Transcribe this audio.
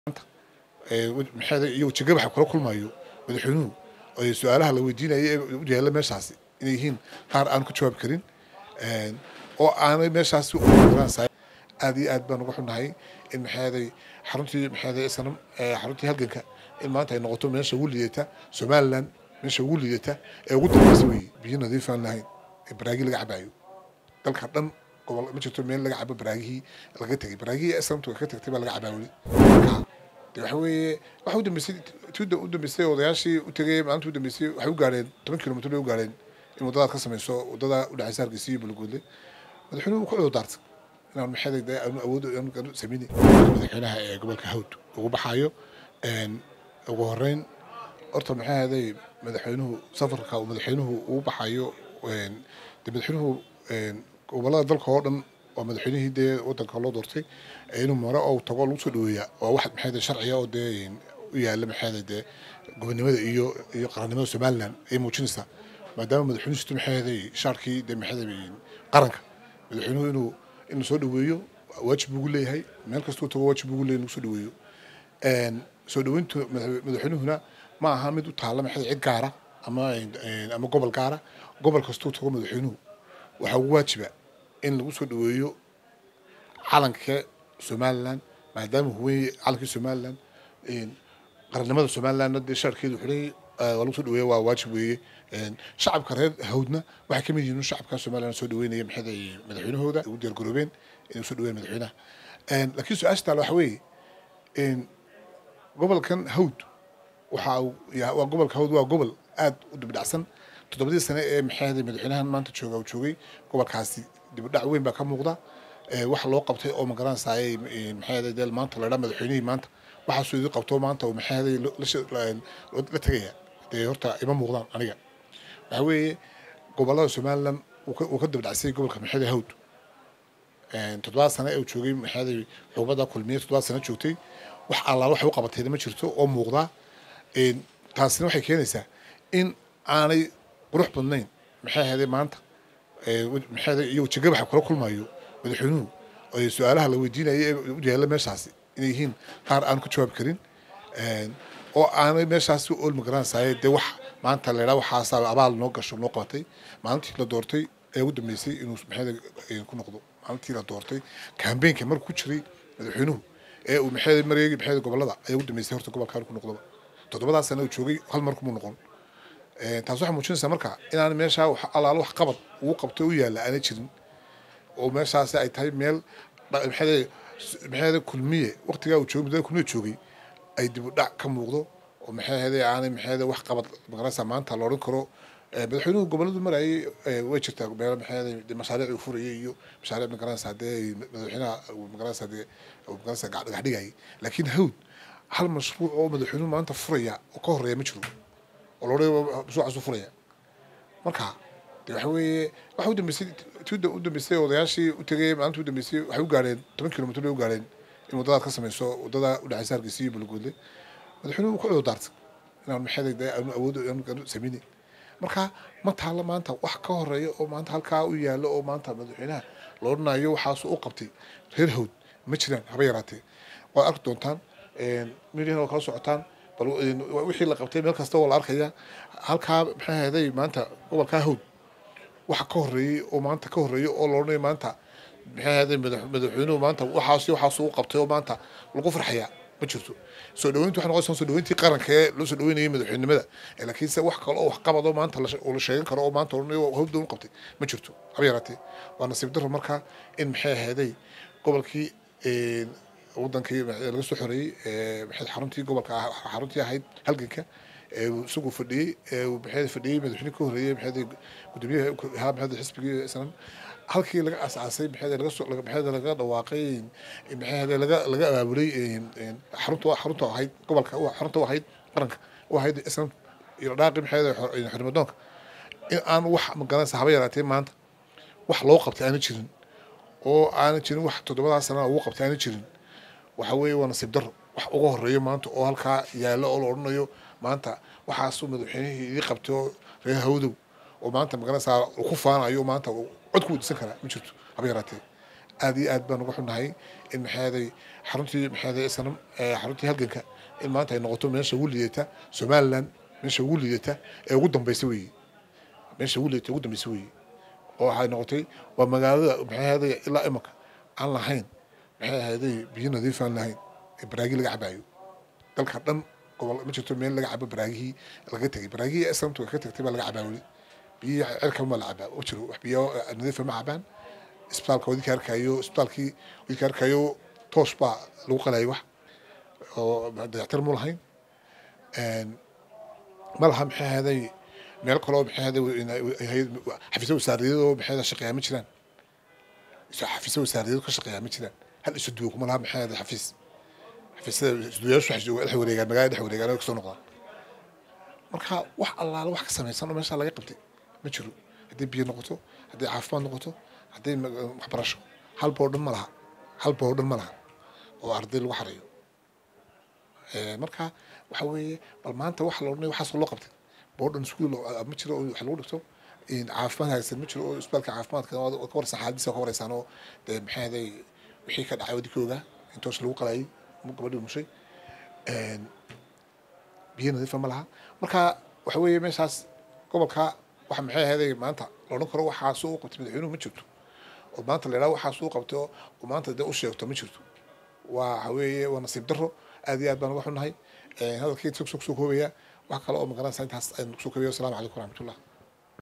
iyo wajiga waxa kula kulmayo madaxweynuhu su-aalaha la weydiinaya ee u yaalla meeshaasi inay yihiin qaar aan ku jawaabi karin oo aanay meeshaasi aad iyo aad baan uga xunnahay in maxaaday xaruntii maxaaday sanam xaruntii halganka in maanta ay noqoto meesha ugu liidata somaliland meesha ugu liidata ee ugu dambeysa weeye biyo nadiif aan lahayn ee baraagi laga cabayo dalka dhan gobol ma jirto meel laga cabo baraagihii laga tegay baraagihii islamtu ka tagtay baa laga cabaa weli de waxa weeye waxa u dambeysay tuda u dambeysay odayaashii u tegay maalinta u dambeysay waxay u gaareen toban kilomitr bay u gaareen in waddadaad ka samayso waddada udhexaysa hargeysa iyo balagoodle madaxweynuhu ku cududaartay inaan maxay de aanu awood aanu sameyni madaxweynaha ee gobolka hawd ugu baxayo ugu horeyn horta maxay ahaday madaxweynuhu safarka uu madaxweynuhu ugu baxayo de madaxweynuhu gobolada dalka oo dhan waa madaxweynihii dee wadanka loo doortay inuu mare oo tago lagu soo dhaweeyaa waa wax maxay sharciga oo dee u yaala maxay dee gobonimada iyo iyo qarannimada somaliland ay muujinaysaa maadaama madaxweynuhu maxay shaarkii dee maxay qaranka madaxweynuhu inuu inuu soo dhaweeyo waajib ugu leeyahay meel kastuu tago waajib ugu leeyahay inuu soo dhaweeyo soo dhaweyntu madaxweynuhuna ma aha mid u taalla maxay cid gaara ama ama gobol gaara gobol kastuu tago madaxweynuhu waxaa ugu waajiba in lagu soo dhaweeyo calanka somaliland maadaama huwey calankii somaliland qarannimada somalilandna dee shaarkeedu xidhay waa lagu soo dhaweeya waa waajib weeye shacabka reer hawdna waxay kamid yihiin shacabka somaliland soo dhaweynaya maxay madaxweynahooda ugu diyaar garoobeen inay usoo dhaweeyaan madaxweynaha laakiin su-aasha taale waxa weeye gobolkan hawd waxa waa gobolka hawd waa gobol aad u dibdhacsan toddobadii sane ee maxay madaxweynahan maanta jooga uu joogay gobolkaasi dibdhac weyn baa ka muuqda wax loo qabtay oo magaranaysaay maxay dee maanta la dhaa madaxweynihii maanta waxaasuu idin qabto maanta uu maxay la tegaya dee horta ima muuqdaan aniga waxa weeye gobolada somaliland uu ka dibdhacsay gobolka maxay hawd toddobaad sane ee uu joogay maxay xukuumadda kulmiye toddobaad sane joogtay wax allaala waxay u qabatayna ma jirto oo muuqda taasina waxay keenaysaa in aanay qurux badnayn maxay ahaydee maanta maxay iyo wajiga waxa kula kulmayo madaxweynuhu su-aalaha la weydiinaya ee u yaalla meeshaasi inay yihiin qaar aan ku jawaabi karin oo aanay meeshaasi ool magaranaysaay dee wax maanta la idhaa waxaasaa abaal noo gasho noo qabatay maalintii la doortay ee ugu dambeysay inuu maxay ku noqdo maalintii la doortay kambeenka markuu ku jiray madaxweynuhu ee uu maxay mareegi maxay gobolada ayaa ugu dambeysay horta gobolkan ku noqdoba toddobadaas sana uu joogay hal mar kumuu noqon taas waxay muujinaysaa marka inaan meeshaa allaalo wax qabad ugu qabtay u yaalla aanay jirin oo meeshaasi ay tahay meel maxay kulmiye waqtigaa uu joogay muddada kulmiye joogay ay dib u dhac ka muuqdo oo maxay ahayde aanay maxay wax qabad magaranaysaa maanta la odhan karo madaxweynuhu goboladu marayay way jirtaa meel maxay mashaariic uu furayay iyo mashaariic magaranaysaa dee madaxweynaha magaranaysaa dee magaranaysaa dhagax dhigayay laakiin hawd hal mashruuc oo madaxweynuhu maanta furaya oo ka horeeya ma jiro oo la odhanaya mashruucaasuu furaya marka de waxa weeye waxa u dambeysay tuda u dambeysay odayaashii u tegay maalinta u dambeysay waxay u gaareen toban kilomitr bay u gaareen in waddadaad ka samayso waddada udhexaysa hargeysa iyo balagoodle madaxweynuhu ku cududaartay inaan maxay de aanu awood aanu sameyni marka ma taalla maanta wax ka horeeya oo maanta halkaa u yaallo oo maanta madaxweynaha la odhanayo waxaasu u qabtay reer hawd ma jiraan haba yaraatee waad arki doontaan midiyahan waa kala socotaan bal wixii la qabtay meel kasta waa la arkaya halkaa maxay ahayday maanta gobolkaa hawd waxa ka horeeyey oo maanta ka horeeya oo la odhanayo maanta maxay ahayday madaxweynuhu maanta waxaas waxaasu u qabtay oo maanta lagu farxayaa ma jirto soo dhaweyntu waxay noqonaysaa soo dhaweyntii qaranka ee loo soo dhaweynayay madaxweynenimada laakiinse wax kale oo wax qabad oo maanta la sheegan karo oo maanta odhanayo hawda u qabtay ma jirto haba yaraatee waa nasiib darro marka in maxay ahayday gobolkii wadankii laga soo xoreeyey maxay xaruntii gobolka xaruntii ahayd halganka isagu fadhiyey maxay fadhiyey madaxweyne ka horeeyey maxay gudoomiyaha ahaa maxay xisbigii sanan halkii laga asaasay maxay laga soo maxay laga dhawaaqay maxay laga laga abaabulay xarunta xarunta ahayd gobolka xarunta ahayd qaranka u ahayd islam iyo dhaaqi maxay xurmadoonka in aan wax magaranaysa haba yaraatee maanta wax loo qabtay aana jirin oo aana jirin wax toddobadaa sana ugu qabtay aana jirin waxa weeye waa nasiib daro wax uga horeeyo maanta oo halkaa yaallo oo la odhanayo maanta waxaasuu madaxweynihii idii qabtay oo reer hawdow oo maanta magaranaysaa ku faanayo maanta cod ku weydiisan karaa ma jirto haba yaraatee aad iyo aad baan uga xunnahay in maxaaday xaruntii maxaaday sanam xaruntii halganka in maanta ay noqoto meesha ugu liidata somaliland meesha ugu liidata ee ugu dambeysa weeye meesha ugu liidata ugu dambeysa weeye oo waxay noqotay waa magaalada maxay ahaaday ilaa imaka aan lahayn maxay ahaaday biyo nadiif aan lahayn ee baraagi laga cabaayo dalka dhan gobol ma jirto meel laga cabo baraagihii laga tegay baraagihii aslamtu ka tagtay baa laga cabaa weli biyihii cirka ma la cabaa ma jiro wax biyo nadiifa ma cabaan isbitaalka wadinka arkayo isbitaalkii wadinka arkayo toos baa lagu qalayay wax oo dayactir mu lahayn ma laha maxay ahaaday meel kaloo maxay ahaaday xafiisyo wasaaradeedoo maxay ahaaday shaqeeyaa ma jiraan xafiisyo wasaaradeed ka shaqeeyaa ma jiraan hal isu duwo kuma laha maxay ahaaday xafiis xafiisyada isduwayaashu waxay joogaan dhex wareegaan magaalada dhex wareegaan oo kasoo noqdaan marka wax allaala wax ka samaysan oo meesha laga qabtay ma jiro haddii biyo noqoto haddii caafimaad noqoto haddii waxbarasho hal boo dhan ma laha hal boo dhan ma laha oo arday lagu xarayo marka waxa weeye bal maanta waxa la odhanay waxaasoo loo qabtay boodhan iskuul ma jiro oo wax lagu dhigto caafimaad haysan ma jiro oo isbitaalka caafimaadka ka wareysan xaaladiisa ka wareysaan oo dee maxay ahaday wixii ka dhacay wadinkooga intoos lagu qalayay gabadhii mushay biyo nadiifa ma laha marka waxa weeye meeshaas gobolka waxa maxay ahaday maanta la odhan karo waxaas u qabtay madaxweynuhu ma jirto oo maanta la yidhaha waxaas u qabtay oo maanta dee u sheegto ma jirto waa waxa weeye waa nasiib daro aad iyo aad baan uga xunnahay hadalkii soo koobaya wax kale oo magaranaysa intaas aynu kusoo koobayo wasalaamu calaykum waraxmatullah